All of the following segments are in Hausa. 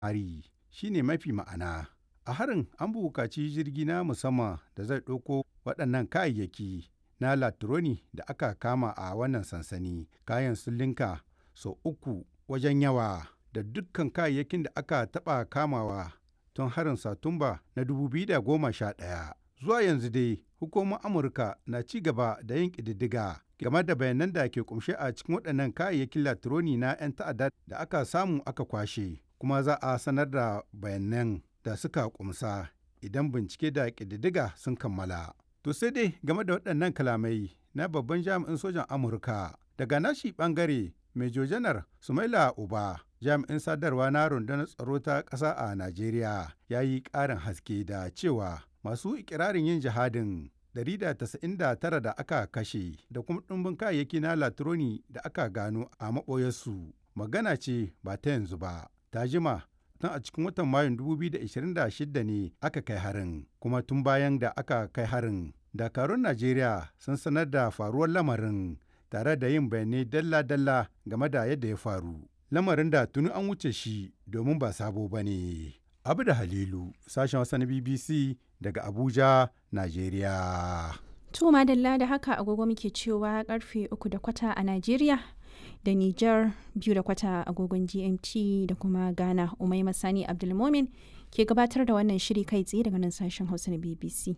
hari shine mafi ma'ana. A harin an buƙaci jirgi na musamman da zai ɗauko waɗannan kayayyaki na latroni da aka kama a wannan sansani. Kayan sun linka sau uku wajen yawa da dukkan kayayyakin da aka taɓa kamawa tun harin Satumba na 2011. Zuwa yanzu dai hukumar Amurka na ci gaba da yin ƙididdiga game da bayanan da ke kumshe a cikin waɗannan kayayyakin latroni na 'yan ta'adda da aka samu aka kwashe kuma za a sanar da bayanan da suka kumsa idan bincike da ƙididdiga sun kammala. To sai dai game da waɗannan kalamai na babban jami'in sojan Amurka daga nashi ɓangare Major Janar Sumaila Uba jami'in sadarwa na rundunar tsaro ta ƙasa a Najeriya ya yi ƙarin haske da cewa masu ikirarin yin jihadin 199 da aka kashe da kuma ɗumbin kayayyaki na latroni da aka gano a maɓoyarsu magana ce ba ta yanzu ba ta jima tun a cikin watan mayun 2026 ne aka kai harin kuma tun bayan da aka kai harin dakarun najeriya sun sanar da faruwar lamarin tare da yin bayanai dalla-dalla game da yadda ya faru lamarin da tuni an wuce shi domin ba sabo ba ne abu da halilu sashen wasa na bbc daga abuja najeriya To madalla da haka agogo muke cewa karfe uku da kwata a Najeriya da Nijar biyu da kwata agogon GMT da kuma Ghana Umai Masani Abdulmomin ke gabatar da wannan shiri kai tsaye daga nan sashen Hausa na BBC.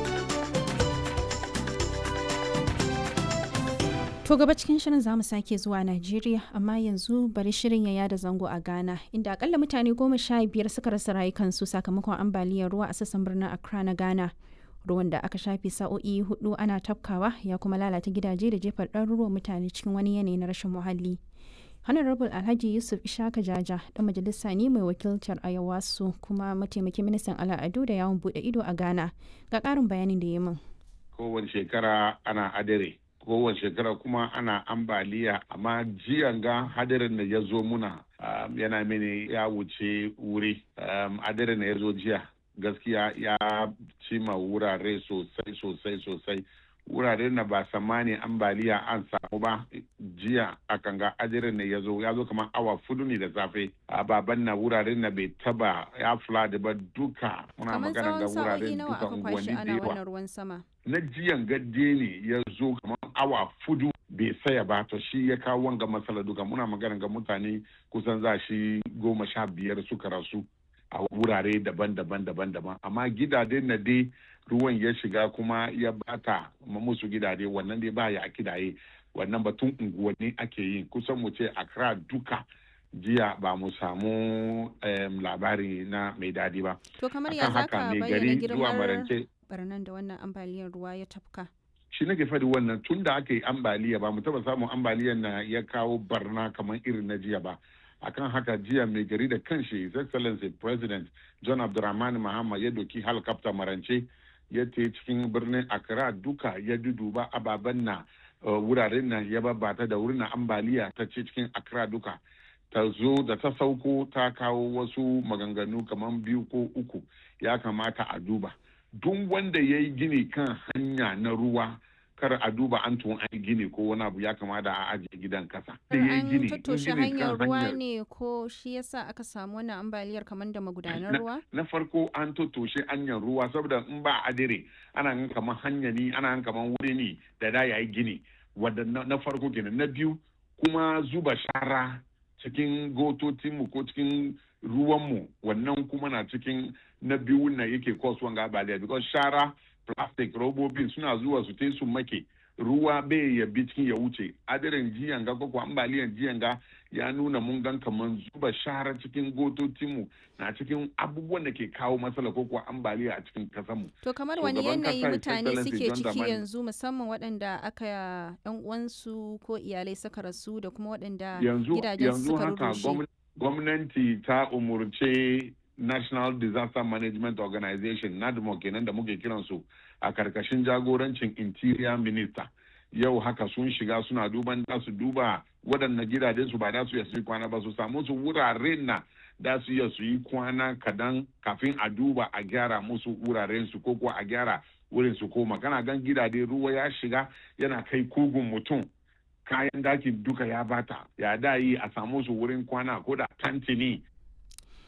To gaba cikin shirin zamu sake zuwa Najeriya amma yanzu bari shirin ya yada zango a Ghana inda akalla mutane goma sha biyar suka rasa rayukansu sakamakon ambaliyar ruwa a sassan birnin Accra na Ghana. ruwan da aka shafe sa'o'i hudu ana tafkawa ya kuma lalata gidaje da jefar ɗaruruwan mutane cikin wani yanayi na rashin muhalli honorable alhaji yusuf ishaka jaja dan majalisa ne mai wakiltar ayawasu kuma mataimakin ministan al'adu da yawon bude ido a ghana ga ƙarin bayanin da ya min kowace shekara ana adare kowace shekara kuma ana ambaliya amma jiyan ga hadarin da ya zo muna yana mini ya wuce wuri hadarin da ya zo jiya gaskiya ya cima wurare sosai sosai sosai wurare na ba samani ambaliya an samu ba jiya a kanga ajirin ne ya zo ya zo kamar awa fudu ne da safe a baban na wurare na bai taba ya flood ba duka muna magana ga wurare duka unguwanni da yawa na jiyan gadde ne ya zo kamar awa fudu bai saya ba to shi ya kawo wanga matsala duka muna magana ga mutane kusan za shi goma sha biyar suka rasu a wurare daban-daban daban-daban amma gidaje na dai ruwan ya shiga kuma ya bata musu gidaje wannan dai ba ya kidaye wannan batun unguwanni ake yin kusan mu ce akra duka jiya ba mu samu labari na mai dadi ba to kamar ya zaka bayyana girmar barnan da wannan ambaliyar ruwa ya tafka shi nake faɗi wannan tun da aka yi ambaliya ba mu taba samun ambaliyar na ya kawo barna kamar irin na jiya ba akan haka jiya mai gari da kanshi his excellency president john abdulrahman mahama ya doki helicopter marance ya te cikin birnin accra duka ya duduba ababen na wuraren nan ya babbata da wurin ambaliya ta ce cikin accra duka ta zo da ta sauko ta kawo wasu maganganu kamar biyu ko uku ya kamata a duba duk wanda ya yi gini kan hanya na ruwa kar a duba an tun an gini ko wani abu ya kamata a ajiye gidan kasa. An tattoshe hanyar ruwa ne ko shi yasa aka samu wannan ambaliyar kamar da magudanar ruwa? Na farko an tattoshe hanyar ruwa saboda in ba adire ana gan kamar hanya ne ana gan kamar wuri ne da da yayi gini wadda na farko kenan na biyu kuma zuba shara cikin gototinmu ko cikin ruwanmu wannan kuma na cikin na biyu na yake cause wanga ambaliya because shara plastic robobin suna zuwa su su make ruwa bai ya bi cikin ya wuce adirin jiyan ga ko ambaliyan jiyan ga ya nuna mun gan kaman zuba shara cikin gototinmu na cikin abubuwan da ke kawo matsala ko kuwa ambaliya a cikin kasanmu. To kamar wani yanayi mutane suke ciki yanzu musamman waɗanda aka yan uwansu ko iyalai suka rasu da kuma waɗanda gidajen suka rurrushe. Gwamnati ta umurce National Disaster Management Organization NADMO kenan da muke kiransu a karkashin jagorancin Interior Minister. Yau haka sun shiga suna duban da su duba waɗannan gidajen su ba da su iya su yi kwana ba su samu su wuraren na da su iya su yi kwana kadan kafin a duba a gyara musu wuraren su ko kuwa a gyara wurin su koma kana gan gidaje ruwa ya shiga yana kai kugun mutum kayan dakin duka ya bata ya da yi a samu su wurin kwana ko da tantini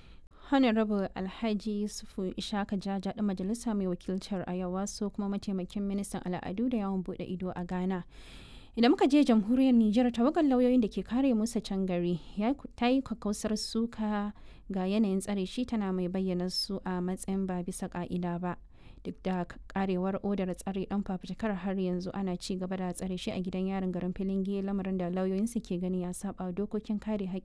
honorable alhaji yusufu ishaka jaja ɗan majalisa mai wakiltar ayawa so kuma mataimakin ministan al'adu da yawon bude ido a ghana idan muka je jamhuriyar nijar tawagar lauyoyin da ke kare musa can gari ta yi kakkausar suka ga yanayin tsare shi tana mai bayyana su a matsayin ba bisa ka'ida ba duk da karewar odar tsare dan fafutukar har yanzu ana ci gaba da tsare shi a gidan yarin garin filinge lamarin da lauyoyinsu ke gani ya saba dokokin kare